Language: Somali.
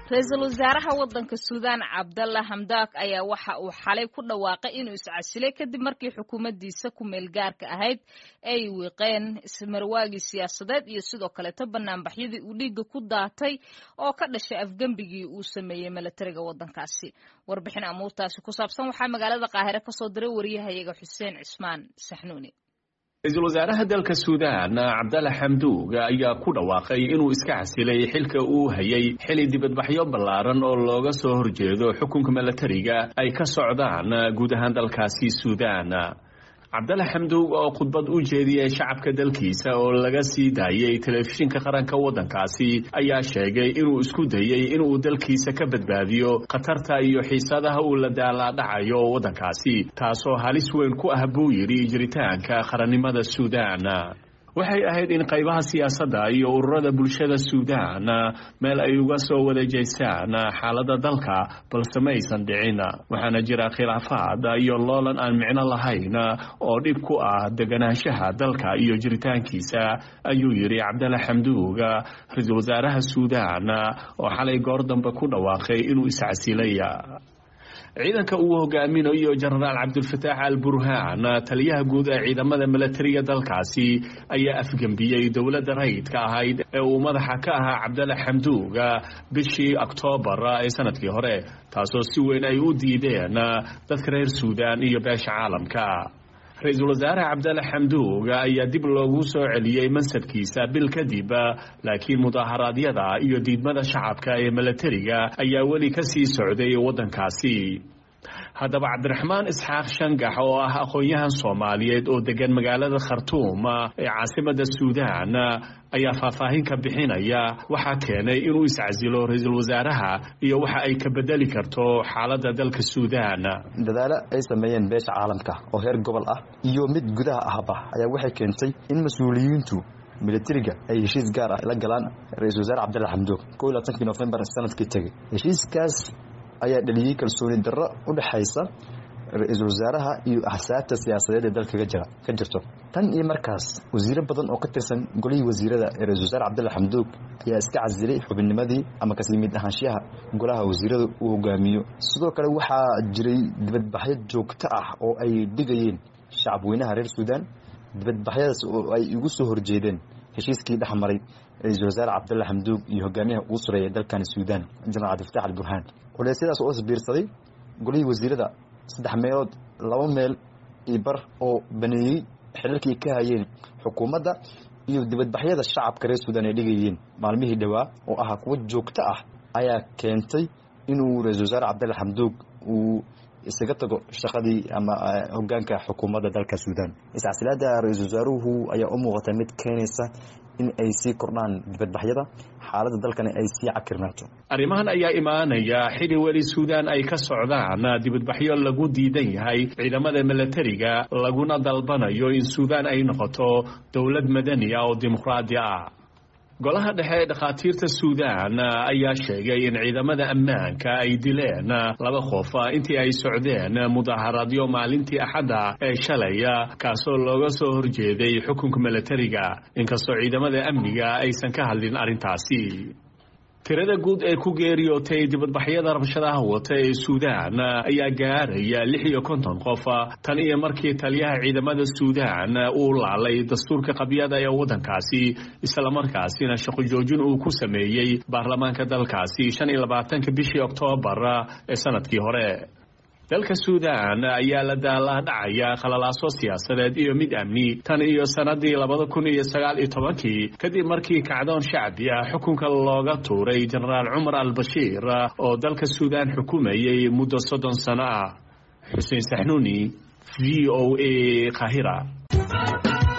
ra-iisul wasaaraha waddanka suudaan cabdalla hamdaak ayaa waxa uu xalay ku dhawaaqay inuu iscasilay kadib markii xukuumaddiisa ku meel gaarka ahayd ay wiiqeen ismarwaagii siyaasadeed iyo sidoo kaleeto banaanbaxyadii uu dhiigga ku daatay oo ka dhashay afgembigii uu sameeyey milatariga waddankaasi warbixin amuurtaasi ku saabsan waxaa magaalada qaahire kasoo diray wariyahayaga xuseen cismaan saxnuuni ra-iisul wasaaraha dalka suudaan cabdalla xamduug ayaa ku dhawaaqay inuu iska casilay xilka uu hayay xili dibadbaxyo ballaaran oo looga soo horjeedo xukunka milatariga ay ka socdaan guud ahaan dalkaasi suudaan cabdalla xamduug oo khudbad u jeediyey shacabka dalkiisa oo laga sii daayey telefishinka qaranka waddankaasi ayaa sheegay inuu isku dayey inuu dalkiisa ka badbaadiyo khatarta iyo xiisadaha uu la daalaadhacayo waddankaasi taasoo halis weyn ku ah buu yidhi jiritaanka qarannimada suudaan waxay ahayd in qaybaha siyaasadda iyo ururada bulshada suudaan meel ay uga soo wada jeystaan xaaladda dalka balse ma aysan dhicin waxaana jira khilaafaad iyo loolan aan micno lahayn oo dhib ku ah deganaanshaha dalka iyo jiritaankiisa ayuu yidhi cabdalla xamduug ra-iisul wasaaraha suudaan oo xalay goor dambe ku dhawaaqay inuu iscasilay ciidanka uu hogaaminayo jenaraal cabdulfataax al burhaan taliyaha guud ee ciidamada milatariga dalkaasi ayaa afgembiyey dowladda rayidka ahayd ee uu madaxa ka ahaa cabdalla xamduug bishii oktoobar ee sanadkii hore taasoo si weyn ay u diideen dadka reer suudaan iyo beesha caalamka ra-iisul wasaare cabdalle xamduug ayaa dib loogu soo celiyey mansabkiisa bil kadib laakiin mudaaharaadyada iyo diidmada shacabka ee milatariga ayaa weli ka sii socday waddankaasi haddaba cabdiraxmaan isxaaq shangax oo ah aqoon-yahan soomaaliyeed oo degan magaalada khartuum ee caasimada suudaan ayaa faahfaahin ka bixinaya waxaa keenay inuu iscasilo ra-iisul wasaaraha iyo waxa ay ka bedeli karto xaaladda dalka suudaan dadaalo ay sameeyeen beesha caalamka oo heer gobol ah iyo mid gudaha ahba ayaa waxay keentay in mas-uuliyiintu milatariga ay heshiis gaar ah la galaan ra-iisul wasaare cabdalla xamduug ko iyo labaatankii nofembar sanadkii tegey heshiiskaas ayaa dhaliyey kalsooni darro u dhexaysa ra-iisul wasaaraha iyo axsaabta siyaasadeed ee dalka ka jirto tan iyo markaas wasiiro badan oo ka tirsan golihii wasiirada ee ra-isul wasaare cabdalla xamduug ayaa iska casilay xubinnimadii ama kasii mid ahaanshiyaha golaha wasiirada uu hogaamiyo sidoo kale waxaa jiray dibadbaxyo joogto ah oo ay dhigayeen shacabweynaha reer suudaan dibadbaxyadaas oo ay igu soo horjeedeen heshiiskii dhex maray ra-iisul wasaare cabdalla xamduug iyo hogaamiyaha ugu sareeya dalkani suudaan jenaraal cabdifatax al burhaan culeysyadaas oo isbiirsaday golihii wasiirada saddex meelood laba meel iyo bar oo baneeyey xilalkii ka hayeen xukuumadda iyo dibadbaxyada shacabka reer suudaan ay dhigayeen maalmihii dhowaa oo ahaa kuwo joogto ah ayaa keentay inuu ra-iisul wasaare cabdalle xamduug uu isaga tago shaqadii ama hogaanka xukuumadda dalka suudaan iscasilaada ra-iisul wasaaruhu ayaa u muuqata mid keenaysa in ay sii kordhaan dibadbaxyada xaaladda dalkana ay sii cakirnaato arrimahan ayaa imaanaya xili weli suudaan ay ka socdaan dibadbaxyo lagu diidan yahay ciidamada milatariga laguna dalbanayo in suudaan ay noqoto dowlad madani ah oo dimuqraadi ah golaha dhexe ee dhakhaatiirta suudaan ayaa sheegay in ciidamada ammaanka ay dileen laba qof intii ay socdeen mudaaharadyo maalintii axadda ee shalay kaasoo looga soo horjeeday xukunka milatariga inkastoo ciidamada amniga aysan ka hadlin arrintaasi tirada guud ee ku geeriyootay dibadbaxyada rabshadaha wata ee suudaan ayaa gaaraya lix iyo konton qof tan iyo markii taliyaha ciidamada suudaan uu laalay dastuurka qabyada ee waddankaasi islamarkaasina shaqo joojin uu ku sameeyey baarlamaanka dalkaasi shan iyo labaatanka bishii oktoobar ee sanadkii hore dalka suudaan ayaa la daalaadhacaya khalalaaso siyaasadeed iyo mid amni tan iyo sannadii labada kun iyo sagaal iyo tobankii kadib markii kacdoon shacbi ah xukunka looga tuuray jenaraal cumar al bashiir oo dalka suudaan xukumayay muddo soddon sano ah xuseen saxnuuni v o a kahira